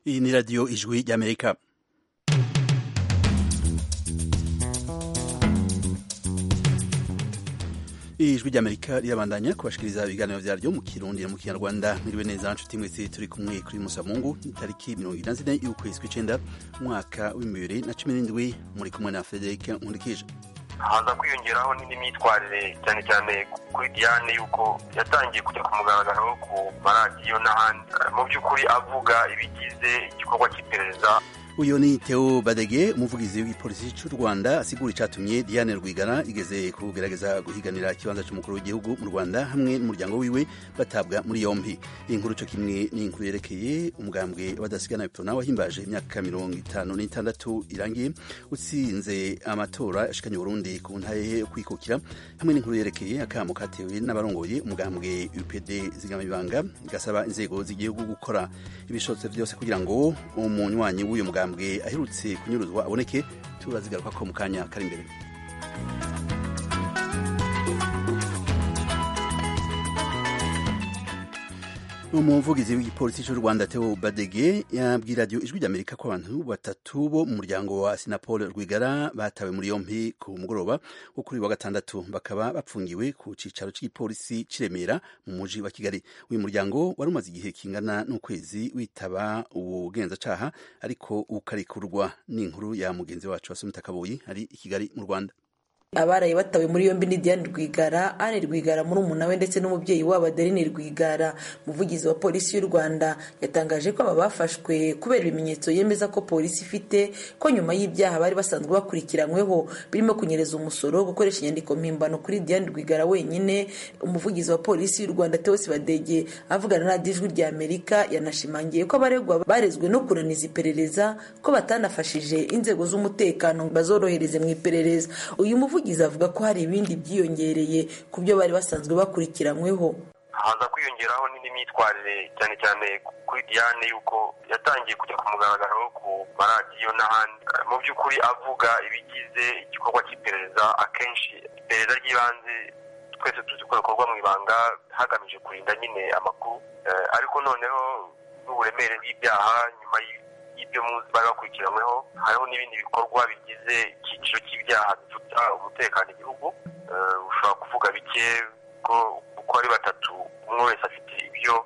Iyi ni radiyo ijwi ry'amerika ijwi ry'amerika rirabandanya kubashikiriza ibiganiro vyaryo mu kirundi no mu kinyarwanda mwiriwe neza nshuti mwese turi kumwe kuri musamungu itariki mirongo ine na zine y'ukwezi kw'icenda umwaka w'ibihumbi bibiri na cumi n'indwi muri kumwe na frederic nkurikije haza kwiyongeraho n'indi myitwarire cyane cyane kuri diane yuko yatangiye kujya ku mugaragaro ku maradiyo n'ahandi mu by'ukuri avuga ibigize igikorwa cy'iperereza uyu ni Theo Badege umuvugizi w'igipolisi cy'u Rwanda asigura icatumye Diane Rwigara igeze kugerageza guhiganira ikibanza cy'umukuru w'igihugu mu Rwanda hamwe n'umuryango wiwe batabwa muri yompi inkuru cyo kimwe n'inkuru yerekeye umugambwe w'adasigana Iptona wahimbaje imyaka mirongo itanu n'itandatu irangiye utsinze amatora ashikanye Burundi ku ntahe yo kwikukira hamwe n'inkuru yerekeye akamo katewe n'abarongoye umugambwe UPD zigamibanga gasaba inzego z'igihugu gukora ibishotse byose kugira ngo umunywanyi w'uyu mugambwe mugambwe aherutse kunyuruzwa aboneke turazigaruka ko mu kanya kari imbere umuvugizi w'igipolisi cy'u rwanda teo badege yabwiye radiyo ijwi ry'amerika ko abantu batatu bo mu muryango wa sinapol rwigara batawe muri yompi ku mugoroba wo kuri wa gatandatu bakaba bapfungiwe ku cicaro cy'igipolisi ciremera mu muji wa kigali uyu muryango wari umaze igihe kingana n'ukwezi witaba ubugenzacaha ariko ukarikurwa n'inkuru ya mugenzi wacu wasomita kabuyi ari i kigali mu rwanda abaraye batawe muri yombi ni Diane Rwigara Anne Rwigara murumuna we ndetse n'umubyeyi wabo Adeline Rwigara umuvugizi wa polisi y'u Rwanda yatangaje ko aba bafashwe kubera ibimenyetso yemeza ko polisi ifite ko nyuma y'ibyaha bari basanzwe bakurikiranyweho birimo kunyereza umusoro gukoresha inyandiko mpimbano kuri Diane Rwigara wenyine umuvugizi wa polisi y'u Rwanda Theos Badege avugana na radiyo ijwi rya Amerika yanashimangiye ko abaregwa barezwe no kunaniza iperereza ko batanafashije inzego z'umutekano bazorohereze mu iperereza uyu muvugizi umuvugizi avuga ko hari ibindi byiyongereye ku byo bari basanzwe bakurikiranyweho haza kwiyongeraho n'indi myitwarire cyane cyane kuri diane yuko yatangiye kujya ku mugaragaro ku maradiyo n'ahandi mu by'ukuri avuga ibigize igikorwa cy'iperereza akenshi iperereza ry'ibanze twese tuzi ko rikorwa mu ibanga hagamije kurinda nyine amakuru ariko noneho n'uburemere bw'ibyaha nyuma y'ibyo muzi bari bakurikiranyweho hariho n'ibindi bikorwa bigize icyiciro cy'ibyaha bifata umutekano igihugu ushobora kuvuga bike ko uko ari batatu umwe wese afite ibyo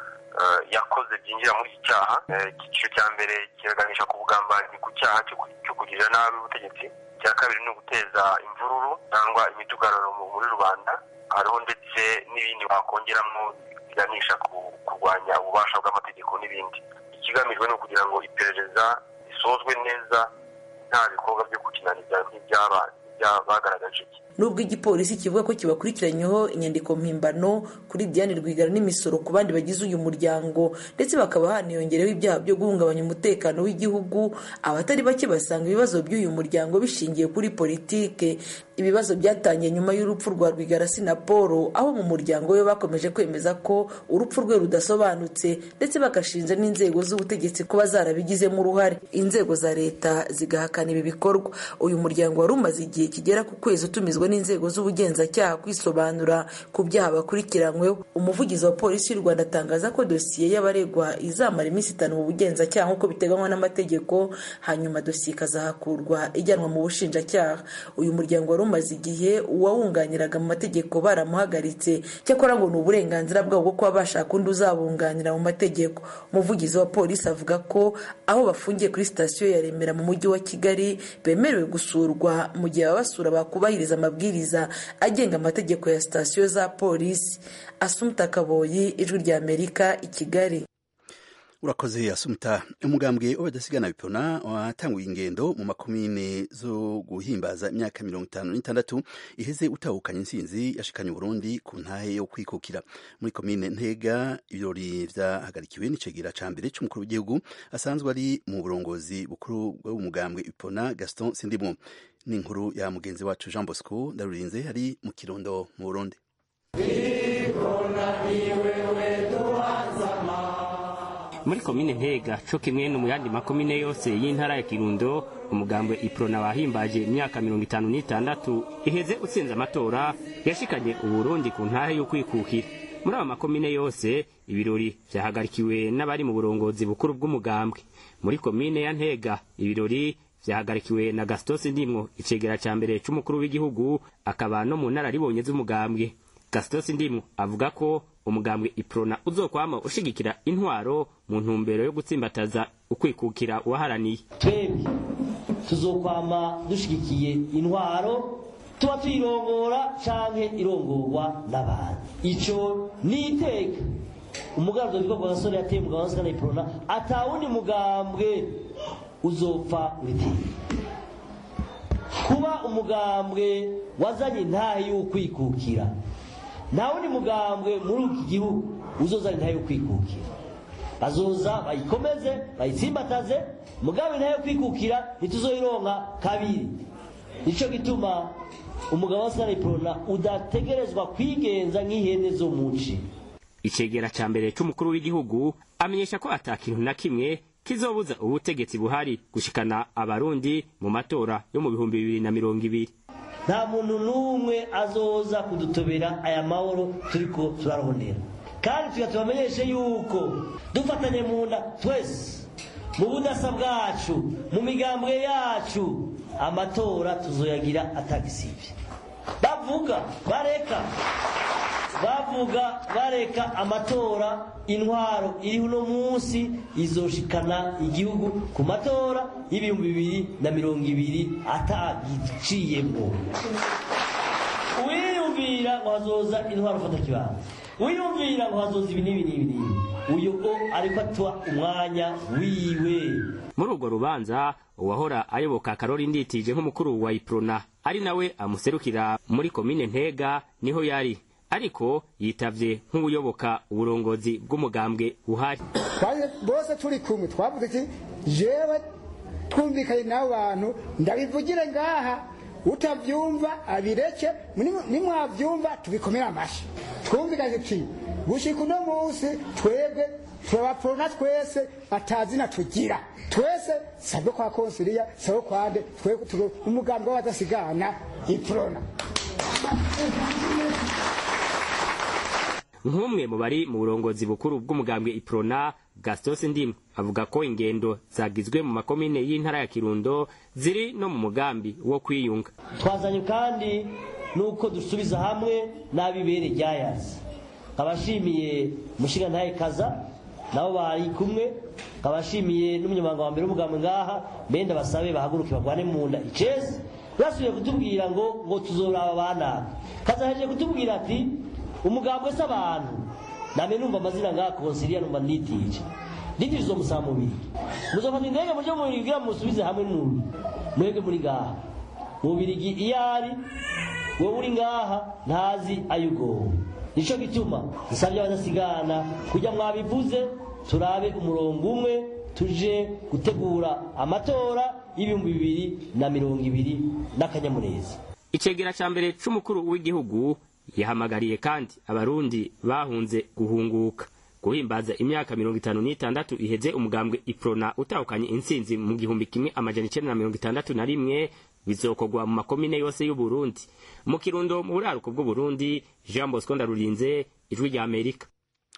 yakoze byinjira muri iki cyaha icyiciro cya mbere kiraganisha ku bugambanyi ku cyaha cyo kugirira nabi ubutegetsi icya kabiri ni uguteza imvururu cyangwa imidugararo muri rubanda hariho ndetse n'ibindi wakongeramo biganisha ku kurwanya ububasha bw'amategeko n'ibindi ikigamijwe ni ukugira ngo iperereza risozwe neza nta bikorwa byo gukinaniza nk'ibyabagaragaje nubwo igipolisi kivuga ko kibakurikiranyeho inyandiko mpimbano kuri Diane Rwigara n'imisoro ku bandi bagize uyu muryango ndetse bakaba haniyongereho ibyaha byo guhungabanya umutekano w'igihugu abatari bake basanga ibibazo by'uyu muryango bishingiye kuri politike ibibazo byatangiye nyuma y'urupfu rwa Rwigara Sinapolo aho mu muryango we bakomeje kwemeza ko urupfu rwe rudasobanutse ndetse bagashinja n'inzego z'ubutegetsi kuba zarabigizemo uruhare inzego za leta zigahakana ibi bikorwa uyu muryango wari umaze igihe kigera ku kwezi utumizwa n'inzego z'ubugenzacyaha kwisobanura ku byaha bakurikiranyweho umuvugizi wa polisi y'u rwanda atangaza ko dosiye y'abaregwa izamara iminsi itanu mu bugenzacyaha nk'uko biteganywa n'amategeko hanyuma dosiye ikazahakurwa ijyanwa mu bushinjacyaha uyu muryango wari umaze igihe uwawunganiraga mu mategeko baramuhagaritse cyakora ngo ni uburenganzira bwabo bwo kuba bashaka undi uzabunganira mu mategeko umuvugizi wa polisi avuga ko aho bafungiye kuri sitasiyo ya remera mu mujyi wa kigali bemerewe gusurwa mu gihe ababasura bakubahiriza amabwiriza agenga amategeko ya sitasiyo za polisi asumta kaboyi ijwi rya amerika i kigali urakoze asumta umugambwe w'abadasigana bipona watanguye ingendo mu makomine zo guhimbaza imyaka mirongo itanu n'itandatu iheze utahukanye intsinzi yashikanye Burundi ku ntahe yo kwikukira muri komine ntega ibirori vyahagarikiwe n'icegera ca mbere c'umukuru w'igihugu asanzwe ari mu burongozi bukuru bw'umugambwe ipona gaston sindimwo n'inkuru ya mugenzi wacu jean bosco ndarurinze ari mu kirundo mu burundi muri komine ntega co kimwe no mu yandi makomine yose y'intara ya kirundo umugambwe iprona wahimbaje imyaka mirongo itanu n'itandatu iheze utsinze amatora yashikanye uburundi ku ntahe yo kwikukira muri aba makomine yose ibirori vyahagarikiwe n'abari mu burongozi bukuru bw'umugambwe muri komine ya ntega ibirori vyahagarikiwe na gastos ndimwo icegera ca mbere c'umukuru w'igihugu akaba no mu nararibonye z'umugambwe gastos ndimwo avuga ko umugambwe iprona uzokwama ushigikira intwaro mu ntumbero yo gutsimbataza ukwikukira uwaharaniye twebwe tuzokwama dushigikiye intwaro tuba tuyirongora canke irongorwa n'abantu ico ni iteka umugambi witwa kwa gasore yateye umugabo wa sikana iprona atawundi mugambwe uzopfa uriteye kuba umugambwe wazanye intahe y'ukwikukira nta wundi mugambwe muri iki gihugu uzozana intahe y'ukwikukira bazoza bayikomeze bayitsimbataze mugabe intahe yo kwikukira ntituzoyironka kabiri nico gituma umugabo wa sikana iprona udategerezwa kwigenza nk'ihene zo muci icegera ca mbere c'umukuru w'igihugu amenyesha ko ata kintu na kimwe kizobuza ubutegetsi buhari gushikana abarundi mu matora yo mu bihumbi bibiri na mirongo ibiri nta muntu n'umwe azoza kudutobera aya mahoro turiko turarondera kandi tuga tubamenyeshe yuko dufatanye mu nda twese mu budasa bwacu mu migambwe yacu amatora tuzoyagira atagisivye bavuga bareka bavuga bareka amatora intwaro iri uno munsi izoshikana igihugu ku matora y'ibihumbi bibiri na mirongo ibiri atagiciyemo wiyumvira ngo hazoza intwaro ufata kibanza wiyumvira ngo hazoza ibi n'ibi n'ibi n'ibi uyu o ariko atuha umwanya wiwe muri urwo rubanza uwahora ayoboka karori nditije nk'umukuru wa iprona ari nawe amuserukira muri komine ntega niho yari ariko yitavye nk'ubuyoboka uburongozi bw'umugambwe buhari bose turi kumwe twavuze ati jewe twumvikanye n'abo bantu ndabivugire ngaha utavyumva abireke nimwavyumva tubikomere amashi twumvikanye tuti gushika uno munsi twebwe turabaporona twese atazina tugira twese sabwe kwa konsiliya sabwe kwande twebwe umugambi w'abadasigana iprona nk'umwe mu bari mu burongozi bukuru bw'umugambwe iprona gastos ndimu avuga ko ingendo zagizwe mu makomine y'intara ya kirundo ziri no mu mugambi wo kwiyunga twazanye kandi nuko dusubiza hamwe n'abibere ryayazi nkabashimiye mushingantahe kaza nabo bari kumwe nkabashimiye n'umunyamabanga wa mbere w'umugambwe ngaha mbenda basabe bahaguruke bagwane mu nda icezi basubiye kutubwira ngo ngo tuzoraba banaka kaza hejeje kutubwira ati umugambwe se abantu namwe numva amazina ngaha konsiliya numva nitije nitije uzomusaba mubiri muzofata indege muje mubirigira musubize hamwe n'umuntu mwebwe muri ngaha mubirigi iyo ari wowe uri ngaha ntazi ayugowe nico gituma nsabye abadasigana kujya mwabivuze turabe umurongo umwe tuje gutegura amatora y'ibihumbi bibiri na mirongo ibiri n'akanyamuneza icegera ca mbere c'umukuru w'igihugu yahamagariye kandi abarundi bahunze guhunguka guhimbaza imyaka mirongo itanu n'itandatu iheze umugambwe iprona utahukanye intsinzi mu gihumbi kimwe amajana icenda na mirongo itandatu na rimwe bizokorwa mu makomine yose y'uburundi mu kirundo mu buraruko bw'uburundi jean bosco ndarurinze ijwi rya amerika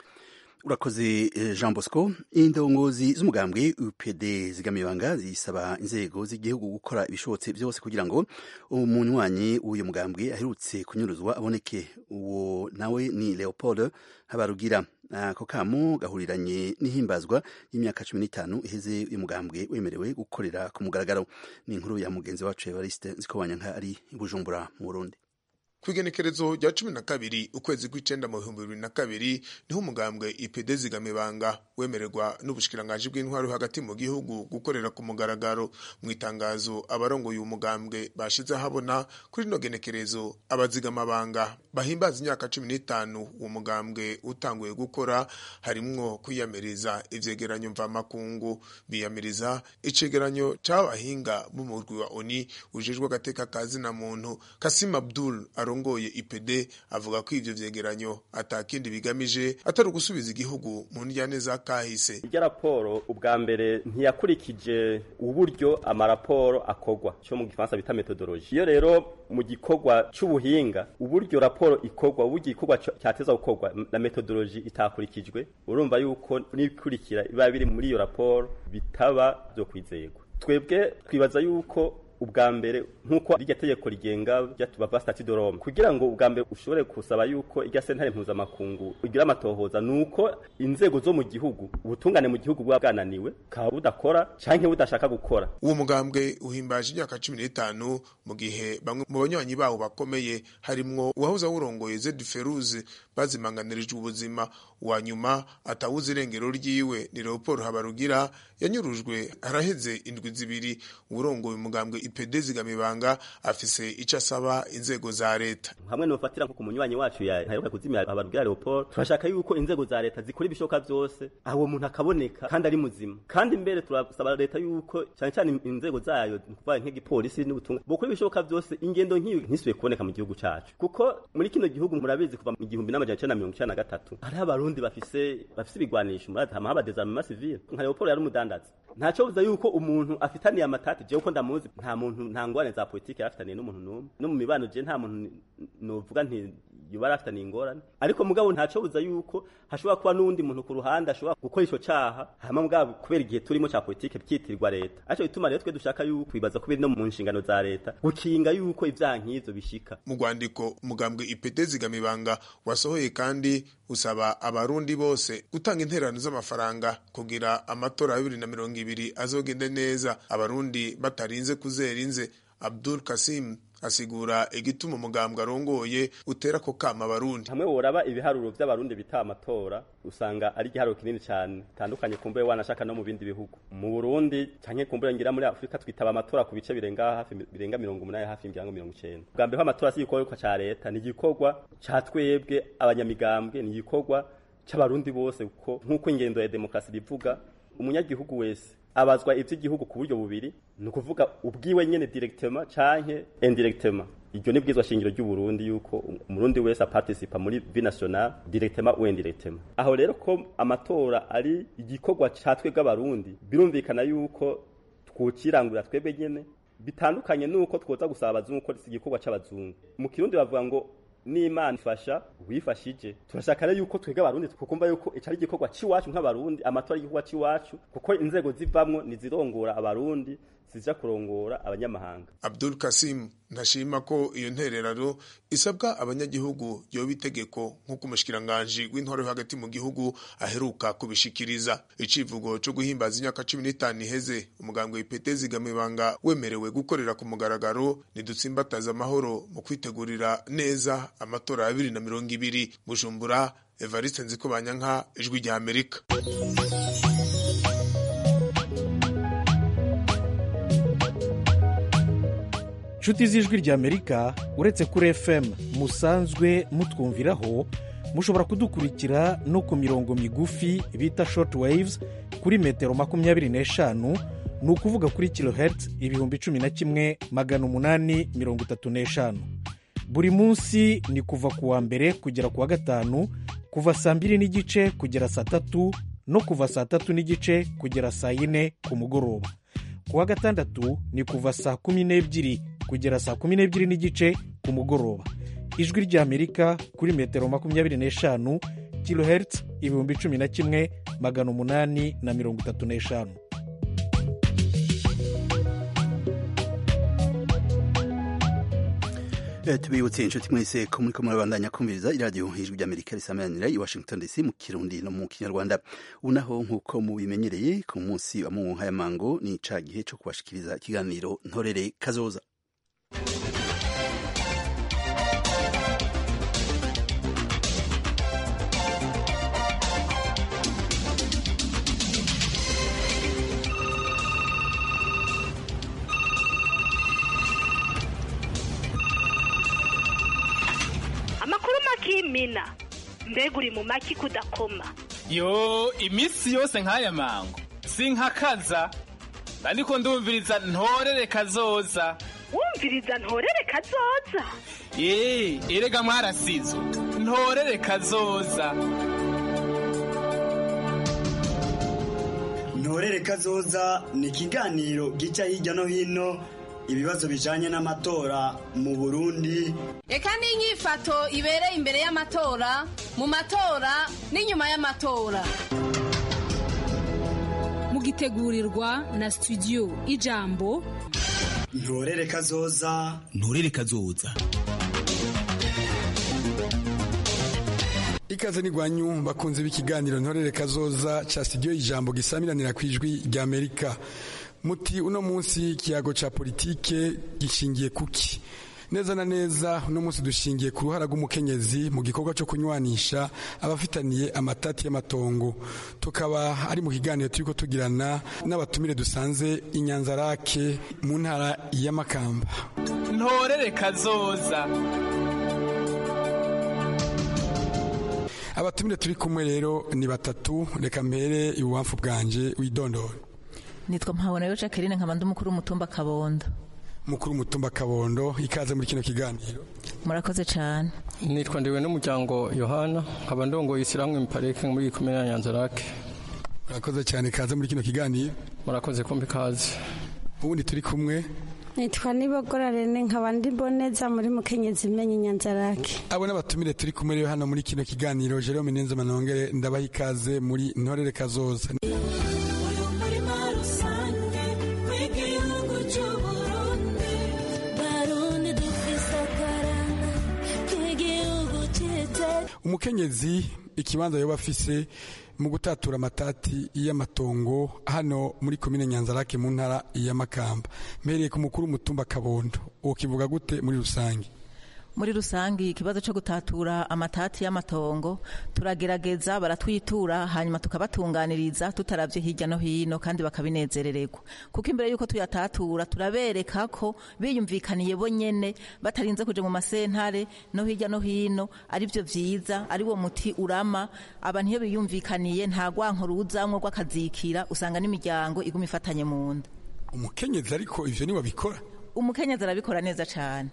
urakoze jean bosco indongozi z'umugambwe upd zigamibanga zisaba inzego z'igihugu gukora ibishobotse byose kugira ngo umunywanyi w'uyu mugambwe aherutse kunyuruzwa aboneke uwo nawe ni leopold habarugira ako kamo gahuriranye n'ihimbazwa y'imyaka cumi n'itanu iheze uyu mugambwe wemerewe gukorera ku mugaragaro ni inkuru ya mugenzi wacu evariste nzikobanyanka ari i bujumbura mu burundi kwigenekerezo rya cumi na kabiri ukwezi kw'icenda mu bihumbi bibiri na kabiri niho umugambwe ipd zigamibanga wemererwa n'ubushikiranganji bw'intwaro hagati mu gihugu gukorera ku mugaragaro mu itangazo abarongoye uyu mugambwe bashize ahabona kuri rino genekerezo abazigamabanga bahimbaza imyaka cumi n'itanu uwo mugambwe utanguye gukora harimwo kwiyamiriza ivyegeranyo mvamakungu biyamiriza icegeranyo c'abahinga b'umurwi wa oni ujejwe agateka ka zina muntu kasim abdul arongoye ipd avuga ko ivyo vyegeranyo atakindi bigamije atari ugusubiza igihugu mu ndyane za kahise irya raporo ubwa mbere ntiyakurikije uburyo amaraporo akorwa cyo mu gifaransa bita metodoloji iyo rero mu gikorwa c'ubuhinga uburyo raporo ikorwa uburyo igikorwa cyateza gukorwa na metodoloji itakurikijwe urumva yuko n'ibikurikira biba biri muri iyo raporo bitaba byo kwizerwa twebwe twibaza yuko ubwa mbere nk'uko iryo tegeko rigenga bava stati de Rome kugira ngo ubwa mbere ushobore kusaba yuko irya sentare mpuzamakungu igira amatohoza nuko inzego zo mu gihugu ubutungane mu gihugu buba bwananiwe kaba budakora canke budashaka gukora uwo mugambwe uhimbaje imyaka cumi n'itanu mu gihe bamwe mu banywanyi bawo bakomeye harimwo uwahoze awurongoye Zed Feruze bazimanganirijwe ubuzima wa nyuma atawuze irengero ryiwe ni Leopold Habarugira yanyurujwe haraheze indwi zibiri uwurongoye umugambwe IPD zigamibanga afise ico asaba inzego za leta hamwe nofatira nko ku munywanyi wacu yaheruka kuzimya Habarugira Leopold turashaka yuko inzego za leta zikora ibishoboka byose aho umuntu akaboneka kandi ari muzima kandi mbere turasaba leta yuko cyane cyane inzego zayo kuva nk'igipolisi n'ubutumwa bukora ibishoboka byose ingendo nk'iyo ntisubiye kuboneka mu gihugu cacu kuko muri kino gihugu murabizi kuva mu gihumbi n'amajana icenda na mirongo icenda na gatatu hariho abarundi bafise bafise ibigwanisho murazi hama haba desarmement civil nka Leopold yari umudandaza ntaco buza yuko umuntu afitaniye amatati jewe ko ndamuzi nta muntu nta ngwane za politike yarafitaniye n'umuntu n'umwe no mu mibano je nta muntu novuga nti yoba yarafitaniye ingorane ariko mugabo ntaco buza yuko hashobora kuba n'uwundi muntu ku ruhande ashobora gukora ico caha hama mugabo kubera igihe turimo ca politike byitirirwa leta aco bituma rero twe dushaka yuko bibaza kubiri no mu nshingano za leta gukinga yuko ivyaha nk'ivyo bishika mu rwandiko umugambwe ipete zigamibanga wasohoye kandi usaba abarundi bose gutanga intererano z'amafaranga kugira amatora ya bibiri na mirongo ibiri azogende neza abarundi batarinze kuzera inze abdul kasim asigura igituma umugambwe arongoye utera ko kama abarundi hamwe woraba ibiharuro vy'abarundi bita amatora usanga ari igiharuro kinini cyane tandukanye kumbe wanashaka no mu bindi bihugu mu Burundi canke kumbe ngira muri Afrika twitaba amatora ku bice birenga hafi birenga 180 hafi imiryango 90 bwa mbere amatora si igikorwa ca leta ni igikorwa ca twebwe abanyamigambwe ni igikorwa c'abarundi bose kuko nk'uko ingendo ya demokrasi bivuga umunyagihugu wese abazwa ivy'igihugu ku buryo bubiri ni ukuvuga ubwiwe nyene directement canke indirectement iryo ni bwizwa shingiro ry'u Burundi yuko umurundi wese aparticipa muri vie nationale directement ou indirectement aho rero ko amatora ari igikorwa ca twebwe abarundi birumvikana yuko twukirangurira twebwe nyene bitandukanye nuko twoza gusaba abazungu ko si igikorwa c'abazungu mu kirundi bavuga ngo n'imana ifasha wifashije turashaka rero yuko twebwe abarundi tukumva yuko ico ari igikorwa c'iwacu nk'abarundi amatora ari igikorwa c'iwacu kuko inzego zivamwo nizirongora abarundi zija kurongora abanyamahanga abdul kasim ntashima ko iyo ntererano isabwa abanyagihugu yoba itegeko nk'uko umushikiranganji w'intwaro yo hagati mu gihugu aheruka kubishikiriza icivugo co guhimbaza imyaka cumi n'itanu iheze umugambwe w'ipete zigamibanga wemerewe gukorera ku mugaragaro nidutsimbataza amahoro mu kwitegurira neza amatora ya bibiri na mirongo ibiri bujumbura evariste nzikobanyanka ijwi rya amerika inshuti z'ijwi ry'amerika uretse kuri fm musanzwe mutwumviraho mushobora kudukurikira no ku mirongo migufi bita short waves kuri metero makumyabiri n'eshanu ni ukuvuga kuri kilohertz ibihumbi cumi na kimwe magana umunani mirongo itatu n'eshanu buri munsi ni kuva ku wa mbere kugera ku wa gatanu kuva saa mbiri n'igice kugera saa tatu no kuva saa tatu n'igice kugera saa yine ku mugoroba ku wa gatandatu ni kuva saa kumi n'ebyiri kugera saa kumi n'ebyiri n'igice ku mugoroba ijwi ry'amerika kuri metero makumyabiri n'eshanu kilohertz ibihumbi cumi na kimwe magana umunani na mirongo itatu n'eshanu tubibutse inshuti mwese ko muri ko murabandanya kumviriza iradiyo ijwi ry'amerika risameranira i washington dc mu kirundi no mu kinyarwanda ubu naho nk'uko mubimenyereye ku munsi wa muhayamango ni ca gihe cyo kubashikiriza ikiganiro ntorere kazoza amakuru makimina mbega uri mu maki kudakoma yo iminsi yose nk'aya mango sinkakaza ariko ndumviriza ntorere kazoza wumviriza ntorere kazoza Ee, erega mwarasizo ntorere kazoza ntorere kazoza ni ikiganiro gica hirya no hino ibibazo bijanye n'amatora mu burundi reka n'inyifato ibereye imbere y'amatora mu matora n'inyuma y'amatora mugitegurirwa na studio ijambo ntorere kazoza ntorere kazoza ikaze n'igwanyu bakunze b'ikiganiro ntorere kazoza ca studio ijambo gisamiranira ku ijwi rya amerika muti uno munsi ikiyago ca politike gishingiye kuki neza na neza uno munsi dushingiye ku ruhara rw'umukenyezi mu gikorwa cyo kunywanisha abafitaniye amatati y'amatongo tukaba ari mu kiganiro turiko tugirana n'abatumire dusanze inyanzarake mu ntara y'amakamba ntorere kazoza abatumire turi kumwe rero ni batatu reka mbere ibubamfu bwanje widondora nitwa mpabonayo jacqueline nkaba ndi umukuru w'umutumba kabondo mukuru w'umutumba kabondo ikaze muri kino kiganiro murakoze cyane nitwa ndiwe n'umuryango yohana nkaba ndongoye isiramwe miparike muri komine ya nyanzarake murakoze cyane ikaze muri kino kiganiro murakoze kumbi ikaze ubundi turi kumwe nitwa nibogora rene nkaba ndi boneza muri mukenyezi imenye inyanzarake abo n'abatumire turi kumwe rero hano muri kino kiganiro jerome nenze manongere ndabaha ikaze muri ntorere kazoza umukenyezi ikibanza yoba afise mu gutatura amatati y'amatongo hano muri komine nyanzarake mu ntara ya makamba mpereye ku mukuru w'umutumba kabondo uwo kivuga gute muri rusange muri rusange ikibazo cyo gutatura amatati y'amatongo turagerageza baratwitura hanyuma tukabatunganiriza tutaravye hirya no hino kandi bakabinezerererwa kuko imbere yuko tuyatatura turabereka ko biyumvikaniye bo nyene batarinze kuja mu masentare no hirya no hino ari byo vyiza ari wo muti urama abantu iyo biyumvikaniye nta gwanko ruzamwo rw'akazikira usanga n'imiryango iguma ifatanye mu nda umukenyezi ariko ivyo niwe abikora umukenyezi arabikora neza cane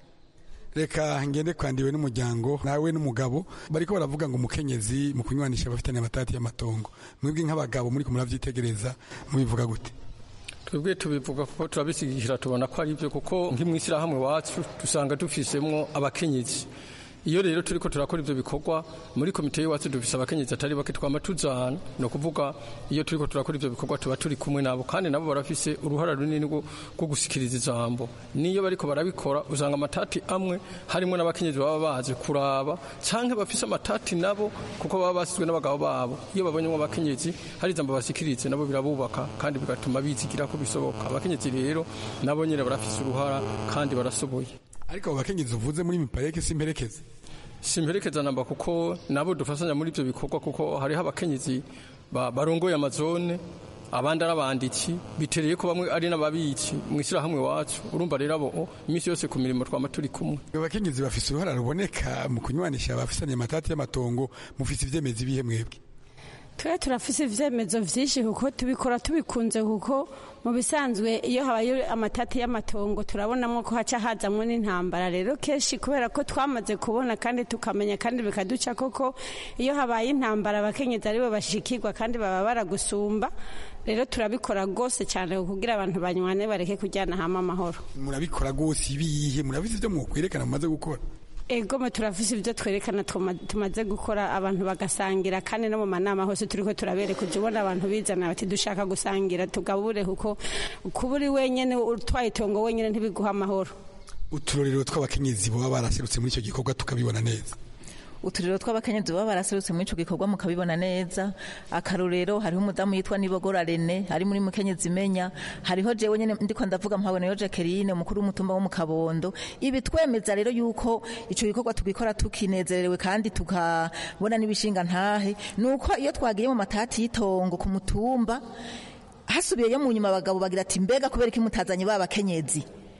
reka ngende kwandiwe n'umuryango nawe n'umugabo bariko baravuga ngo umukenyezi mu kunywanisha abafitanye amatati y'amatongo mwebwe nk'abagabo muri kumuravyitegereza mubivuga gute twebwe tubivuga kuko turabisigikira tubona ko ari byo kuko nk'imwishyirahamwe wacu dusanga dufisemwo abakenyezi iyo rero turiko turakora ivyo bikorwa muri komite y'iwacu dufise abakenyezi atari bake twama tuzana ni ukuvuga iyo turiko turakora ivyo bikorwa tuba turi kumwe nabo kandi nabo barafise uruhara runini rwo gusikiriza ijambo niyo bariko barabikora usanga amatati amwe harimwo n'abakenyezi baba baje kuraba canke bafise amatati nabo kuko baba basizwe n'abagabo babo iyo babonyemo abakenyezi hari ijambo basikirize nabo birabubaka kandi bigatuma bizigira ko bisoboka abakenyezi rero nabo nyene barafise uruhara kandi barasoboye ariko abo bakenyezi uvuze muri mipareke simperekeze simperekeza namba kuko nabo dufasanya muri ibyo bikorwa kuko hariho abakenyezi barongoye amazone abandi ari abanditsi bitereye ko bamwe ari n'ababitsi mu ishyirahamwe wacu urumva rero abo iminsi yose ku mirimo twama turi kumwe abakenyezi bafise uruhara ruboneka mu kunywanisha abafisanye amatati y'amatongo mufise ivyemezi ibihe mwebwe twe turafise ivyemezo vyinshi kuko tubikora tubikunze kuko mu bisanzwe iyo habaye amatati y'amatongo turabonamo ko haca hazamwo n'intambara rero kenshi kubera ko twamaze kubona kandi tukamenya kandi bikaduca koko iyo habaye intambara abakenyezi aribo bashikirwa kandi baba baragusumba rero turabikora rwose cyane kugira abantu banywane bareke kujyana hamwe amahoro murabikora rwose ibihe murabise ivyo mwokwerekana mumaze gukora egome turafise ibyo twerekana tumaze gukora abantu bagasangira kandi no mu manama hose turiko turabereka ujya ubona abantu bizana bati dushaka gusangira tugabure kuko kuba uri wenyine utwaye itongo wenyine ntibiguha amahoro uturorero tw'abakenyezi baba baraserutse muri icyo gikorwa tukabibona neza uturiro tw'abakenyezi baba baraserutse muri ico gikorwa mukabibona neza akarorero hariho umudamu yitwa nibogora rene ari muri mukenyezi imenya hariho jewe nyene ndiko ndavuga mpaboneyo jacqueline umukuru w'umutumba wo mu kabondo ibi twemeza rero yuko ico gikorwa tugikora tukinezerewe kandi tukabona n'ibishinga ntahe nuko iyo twagiye mu matati y'itongo ku mutumba hasubiyeyo mu nyuma abagabo bagira ati mbega kubera iki mutazanye ba bakenyezi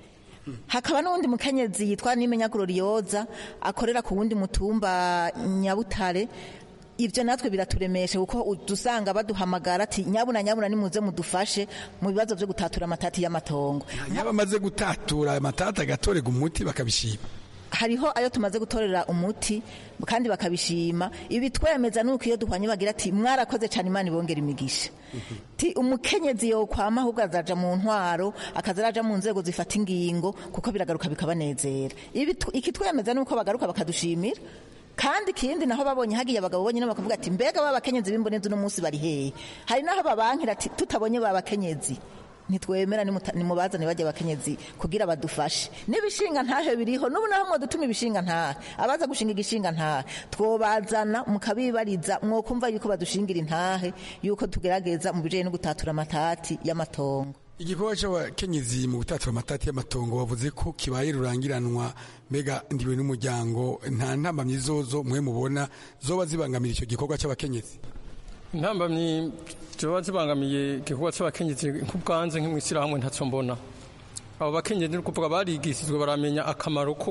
hakaba n'uwundi mukenyezi yitwa nimenya glorioza akorera ku wundi mutumba nyabutare ibyo natwe biraturemesha kuko dusanga baduhamagara ati nyabuna nyabuna nimuze mudufashe mu bibazo byo gutatura amatati y'amatongo yaba amaze gutatura amatati agatorega umuti bakabishima hariho ayo tumaze gutorera umuti kandi bakabishima ibi twemeza nuko iyo duhwanye bagira ati mwarakoze cyane imana ibongera imigisha ti umukenyezi yokwama ahubwo azaja mu ntwaro akaza araja mu nzego zifata ingingo kuko biragaruka bikabanezera iki twemeza nuko bagaruka bakadushimira kandi ikindi naho babonye hagiye abagabo bonyine bakavuga ati mbega ba bakenyezi b'imbonezi uno munsi bari hehe hari naho babankira ati tutabonye ba bakenyezi ntitwemera nimubazane bajya abakenyezi kugira badufashe n'ibishinga ntahe biriho n'ubu naho mwadutuma ibishinga ntahe abaza gushinga igishinga ntahe twobazana mukabibariza mwokumva yuko badushingira intahe yuko tugerageza mu bijanye no gutatura amatati y'amatongo igikorwa cy'abakenyezi mu gutatura amatati y'amatongo bavuze ko kibaye rurangiranwa mbega ndiwe n'umuryango nta ntambamyi zozo mwe mubona zoba zibangamira icyo gikorwa cy'abakenyezi intambamyi ziba zibangamiye igikorwa cy'abakenyezi nk'ubwanze nk'imwishyirahamwe ntacyo mbona abo bakenyezi ni ukuvuga barigishijwe baramenya akamaro ko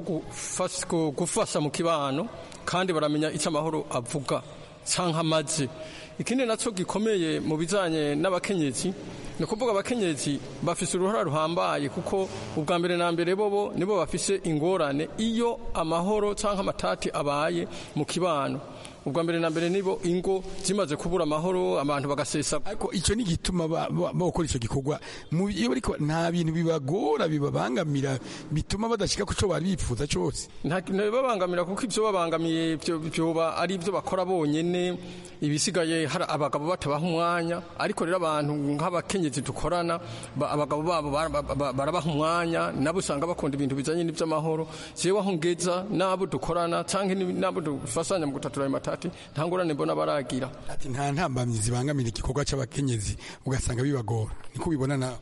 gufasha mu kibano kandi baramenya icyo amahoro avuga cyangwa amaze ikindi nacyo gikomeye mu bijyanye n'abakenyezi ni ukuvuga abakenyezi bafise uruhara ruhambaye kuko ubwa mbere na mbere bobo nibo bafise ingorane iyo amahoro cyangwa amatati abaye mu kibano ubwa mbere na mbere nibo ingo zimaze kubura amahoro abantu bagasesa ariko icyo ni gituma bakora icyo gikorwa iyo bariko nta bintu bibagora bibabangamira bituma badashika ku cyo bari bifuza cyose ntibibabangamira kuko ibyo babangamiye byoba ari ibyo bakora bonyene ibisigaye hari abagabo batabaha umwanya ariko rero abantu nk'abakenyezi dukorana abagabo babo barabaha umwanya nabo usanga bakunda ibintu bijanye n'iby'amahoro jewe aho ngeza n'abo dukorana cyangwa n'abo dufasanya mu gutatura ayo matati nta ngorane mbona baragira ati nta ntambamyi zibangamira igikorwa cy'abakenyezi ugasanga bibagora niko ubibona nawe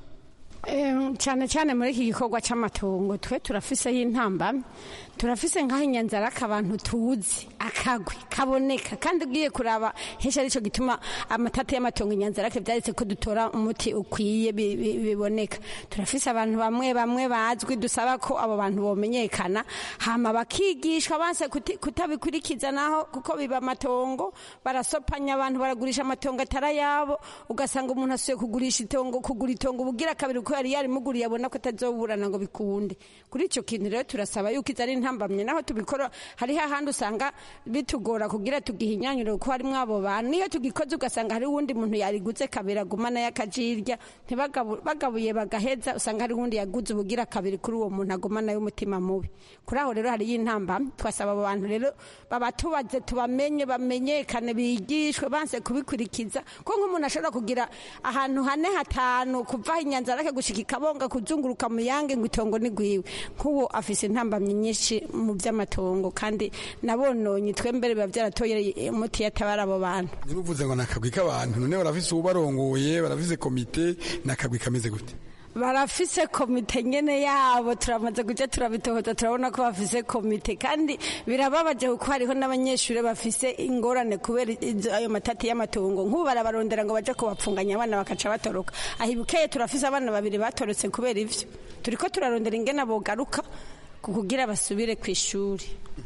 cyane cyane muri iki gikorwa cy'amatongo twe turafiseho intamba turafise nk'aho inyanzaraka abantu tuzi akagwi kaboneka kandi ugiye kuraba henshi aricyo gituma amatati y'amatongo inyanzarake byaretse ko dutora umuti ukwiye biboneka turafise abantu bamwe bamwe bazwi dusaba ko abo bantu bomenyekana hama bakigishwa banse kutabikurikiza naho kuko biba amatongo barasopanya abantu baragurisha amatongo atari ayabo ugasanga umuntu asuye kugurisha itongo kugura itongo ubugira kabiri kuko yari yarimuguriye abona ko atazoburana ngo bikunde kuri icyo kintu rero turasaba yuko izo ari ntambamye naho tubikora hariho ahandi usanga bitugora kugira tugihinyanyure kuko harimo abo bantu niyo tugikoze ugasanga hari uwundi muntu yariguze kabiri agumana y'akajirya bagabuye bagaheza usanga hari uwundi yaguze ubugira kabiri kuri uwo muntu agumana y'umutima mubi kuri aho rero hariyo intambamye twasaba abo bantu rero babatubaze tubamenye bamenyekane bigishwe banse kubikurikiza ko nk'umuntu ashobora kugira ahantu hane hatanu kuva inyanzara ke gushika ikabonga kuzunguruka mu yange ngo itongo ni gwiwe nk'uwo afise intambamyi nyinshi mu by'amatongo kandi nabononye twembere biba byaratoye umuti yatabara abo bantu niruvuze ngo nakagwi k'abantu none barafise ubarongoye barafise komite nakagwi kameze gute barafise komite nyene yabo turamaze kuja turabitohoza turabona ko bafise komite kandi birababaje kuko hariho n'abanyeshuri bafise ingorane kubera ayo matati y'amatongo nk'ubu barabarondera ngo baje kubapfunganya abana bakaca batoroka ahibukeye turafise abana babiri batorotse kubera ivyo turiko turarondera ingene bogaruka kugira basubire ku ishuri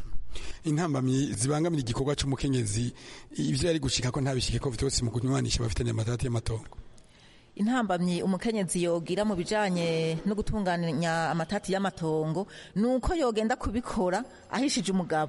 intambamyi zibangamira igikorwa cy'umukenyezi ivyo yari gushika ko ntabishike ko vyose mu kunywanisha bafitanye amatati y'amatongo intambamyi umukenyezi yogira mu bijanye no gutunganya amatati y'amatongo nuko yogenda kubikora ahishije umugabo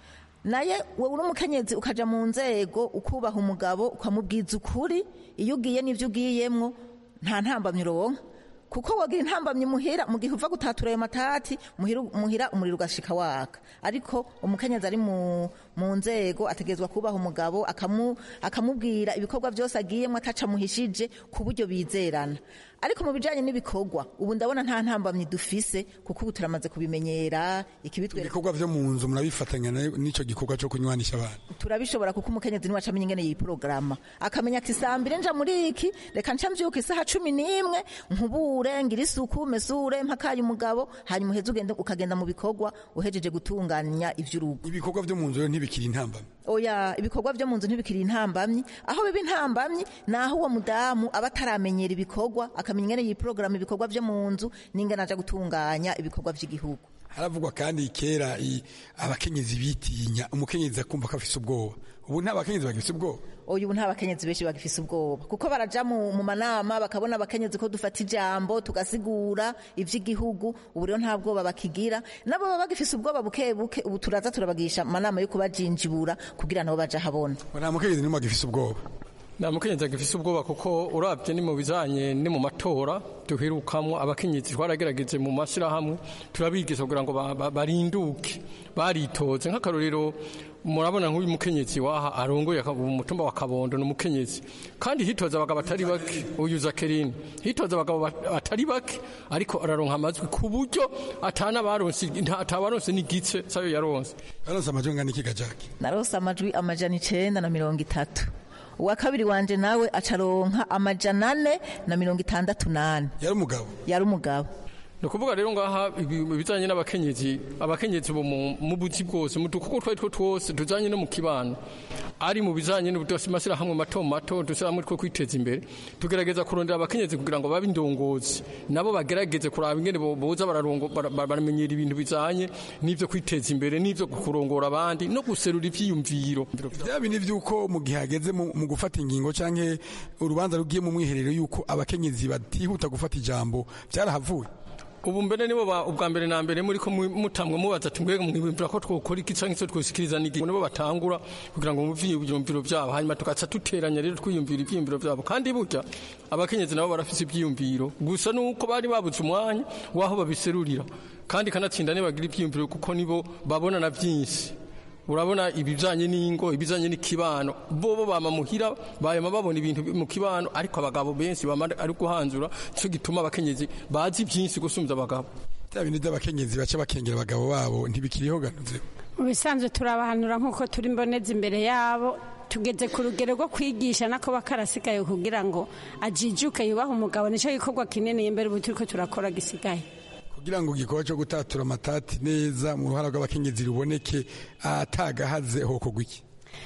naye wowe uri umukenyezi ukaja mu nzego ukubaha umugabo ukamubwiza ukuri iyo ugiye n'ivyo ugiyemwo nta ntambamyi uronka kuko wagira intambamyi muhira mu gihe uva gutatura ayo matati muhira umuriro ugashika waka ariko umukenyezi ari mu nzego ategerezwa kubaha umugabo akamubwira ibikorwa byose agiyemo ataca muhishije ku buryo bizerana ariko mu bijanye n'ibikorwa ubu ndabona nta ntambamyi dufise kuko ubu turamaze kubimenyera ikibitwereka ibikorwa vyo mu nzu murabifatanya n'ico gikorwa co kunywanisha abantu turabishobora kuko umukenyezi niwe acamenya ingene yiporogaramu akamenya ati sambire nja muri iki reka nca mvyuka isaha cumi n'imwe nkubure ngira isuku mesure mpakaye umugabo hanyuma uheze ugende ukagenda mu bikorwa uhejeje gutunganya ivy'urugo ibikorwa vyo mu nzu rero ntibikiri intambamyi oya ibikorwa vyo mu nzu ntibikiri intambamyi aho biba intambamyi naho uwo mudamu aba ataramenyera ibikorwa akamenya ingene yiporogaramu ibikorwa vyo mu nzu n'ingene aja gutunganya ibikorwa vy'igihugu haravugwa kandi kera i- abakenyezi bitinya umukenyezi akumva ko afise ubwoba ubu nta bakenyezi bagifise ubwoba uyu ubu nta bakenyezi benshi bagifise ubwoba kuko baraja mu, mu manama bakabona abakenyezi ko dufata ijambo tugasigura ivy'igihugu ubu rero nta bwoba bakigira nabo baba bagifise ubwoba buke buke ubu turaza turabagisha amanama yo kubajinjibura kugira nabo baja habona nta mukenyezi n'umwe agifise ubwoba nta mukenyezi agifise ubwoba kuko urabye ni mu bijanye ni mu matora duherukamwo abakenyezi twaragerageje mu mashyirahamwe turabigisha kugira ngo ba- ba- barinduke baritoze nk'akarorero murabona nk'uyu mukenyezi waha arongoye aka- umutumba wa kabondo ni umukenyezi kandi hitoza abagabo batari bake uyu zakerini hitoza abagabo bat- batari bake ariko araronka amajwi ku buryo atana baronse nta- atabaronse n'igice sayo yaronse yaronse amajwi angana iki gajaki narose amajwi amajana icenda na mirongo itatu uwa kabiri wanje nawe acaronka amajana ane na mirongo itandatu nane yari umugabo yari umugabo ni ukuvuga rero ngaha ibi- ibijanye n'abakenyezi abakenyezi bo mu mu buzi bwose mu dukuko twari two twose tujanye no mu kibano ari mu bijanye n'amashyirahamwe mato mato dushyirahamwe two kwiteza imbere tugerageza kurondera abakenyezi kugira ngo babe indongozi nabo bagerageze kuraba ingene bo- boza bararongo- bara- bara- baramenyera ibintu bijanye n'ivyo kwiteza imbere n'ivyo kurongora abandi no guserura ivyiyumviro bya bindi by'uko mu gihe hageze mu mu gufata ingingo canke urubanza rugiye mu mwiherero y'uko abakenyezi batihuta gufata ijambo byarahavuye ubu mbere nibo ba- ubwa mbere na mbere muri ko mu- mutamwe mubaza ati mbega mwibwira ko twokora iki canke se twosikiriza n'igi nibo batangura kugira ngo muvye ivyumviro vyabo hanyuma tugaca duteranya rero twiyumvira ivyiyumviro vyabo kandi burya abakenyezi nabo barafise ivyiyumviro gusa nuko bari babuze umwanya waho babiserurira kandi kanatsinda nibagira ivyiyumviro kuko nibo babona na vyinshi urabona ibijanye n'ingo ibijanye n'ikibano bobo bama muhira bayama babona ibintu mu kibano ariko abagabo benshi bama ari guhanzura cyo gituma abakenyezi bazi byinshi gusumza abagabo bya bindi by'abakenyezi baca bakengera abagabo babo ntibikiriho ganuze mu bisanzwe turabahanura nk'uko turi mboneza imbere yabo tugeze ku rugero rwo kwigisha nako bakarasigaye kugira ngo ajijuke yubahe umugabo nicyo gikorwa kinini imbere ubu turiko turakora gisigaye kugira ngo igikorwa cyo gutatura amatati neza mu ruhara rw'abakenyezi ruboneke atagahaze hokogwa iki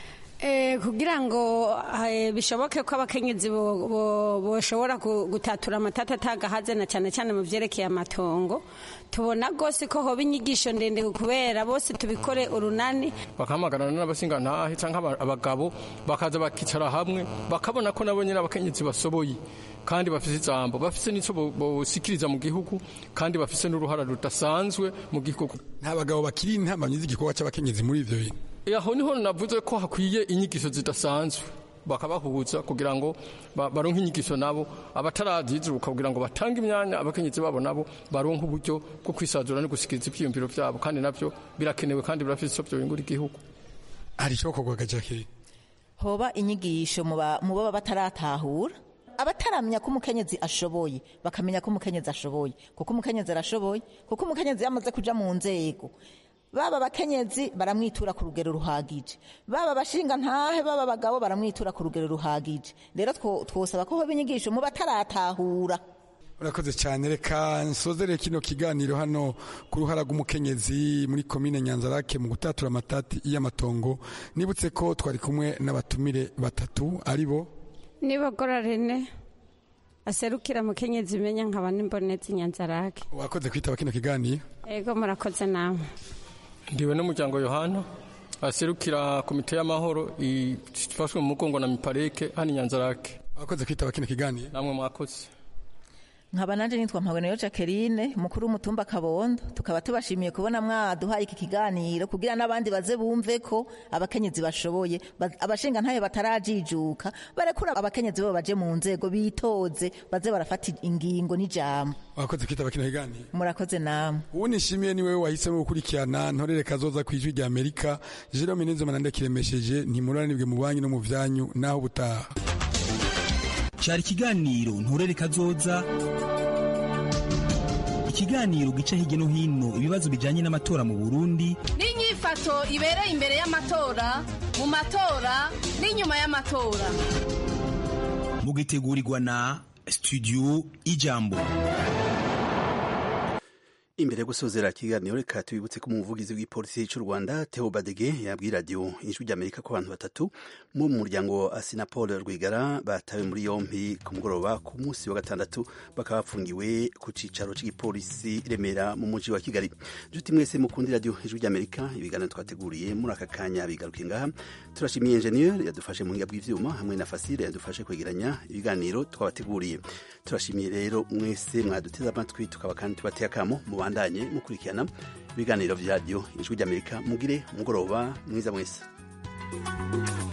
Eh, kugira ngo eh, bishoboke ko abakenyezi bo- bo- boshobora gu- gutatura amatata atagahaze na cyane cyane mu vyerekeye amatongo tubona rwose ko hoba inyigisho ndende kubera bose tubikore urunani bakahamagarana n'abasingantahe canke aba- abagabo bakaza bakicara hamwe bakabona ko nabo nyene abakenyezi basoboye kandi bafise ijambo bafise n'ico bo- bosikiriza mu gihugu kandi bafise n'uruhara rudasanzwe mu gihugu nta bagabo bakiri intambanyi z'igikorwa cy'abakenyezi muri ivyo bintu aho niho navuze ko hakwiye inyigisho zidasanzwe bakabahuza kugira ngo ba- baronke inyigisho nabo abatarazizuka kugira ngo batange imyanya abakenyezi babo nabo baronke uburyo bwo kwisazura no gusikiriza ivyiyumviro vyabo kandi navyo birakenewe kandi birafise ico vyobingura igihugu hari ico kogwa gajaki hoba inyigisho mu ba- mu baba bataratahura abataramenya ko umukenyezi ashoboye bakamenya ko umukenyezi ashoboye kuko umukenyezi arashoboye kuko umukenyezi yamaze kuja mu nzego baba abakenyezi baramwitura ku rugero ruhagije baba abashinga ntahe baba abagabo baramwitura ku rugero ruhagije rero two- twosaba ko hoba inyigisho mu bataratahura urakoze cyane reka nsozere kino kiganiro hano ku ruhara rw'umukenyezi muri komine nyanzarake mu gutatura amatati y'amatongo nibutse ko twari kumwe n'abatumire batatu ari bo nibogora rene aserukira mukenyezi imenya nkaba n'imbonezi nyanzarake wakoze kwitaba kino kiganiro ego murakoze namwe ndiwe n'umuryango yohana aserukira komite y'amahoro ifashwe mu mugongo na mipareke hano i nyanzarake wakoze kwitaba kino kiganiro namwe mwakoze nkaba nanje nitwa mpabonero jacqueline mukuru w'umutumba kabondo tukaba tubashimiye kubona mwaduhaye iki kiganiro kugira n'abandi baze bumve ko abakenyezi bashoboye ba- abashinga ntayo batarajijuka barekura abakenyezi bo baje mu nzego bitoze baze barafata ingingo n'ijambo wakoze kwitaba kino kiganiro murakoze namwe ubu nishimiye niwe wahisemo gukurikirana ntorere kazoza ku ijwi rya amerika jerome nizoma kiremesheje ntimuranibwe mu banki no mu vyanyu naho ubutaha cyari ikiganiro nturere kazoza ikiganiro gica hirya no hino ibibazo bijyanye n'amatora mu burundi n'inyifato ibereye imbere y'amatora mu matora n'inyuma y'amatora mugitegurirwa na studio ijambo imbere yo gusozera ikiganiro reka tubibutse ko umuvugizi w'ipolisi cy'u rwanda theo badege yabwiye radiyo ijwi ry'amerika ko abantu batatu mu muryango wa asinapol rwigara batawe muri yompi ku mugoroba ku munsi wa gatandatu bakaba bafungiwe ku cyicaro cy'igipolisi i remera mu mujyi wa kigali nshuti mwese mukundi radiyo ijwi ry'amerika ibiganiro twateguriye muri aka kanya bigaruke ngaha turashimiye enjeniyeri yadufashe mu buhinga bw'ibyuma hamwe na fasire yadufashe kwegeranya ibiganiro twabateguriye turashimiye rero mwese mwaduteze amatwi tukaba kandi tubateye akamo mubandanye mukurikirana ibiganiro bya radiyo ijwi ry'amerika mugire umugoroba mwiza mwese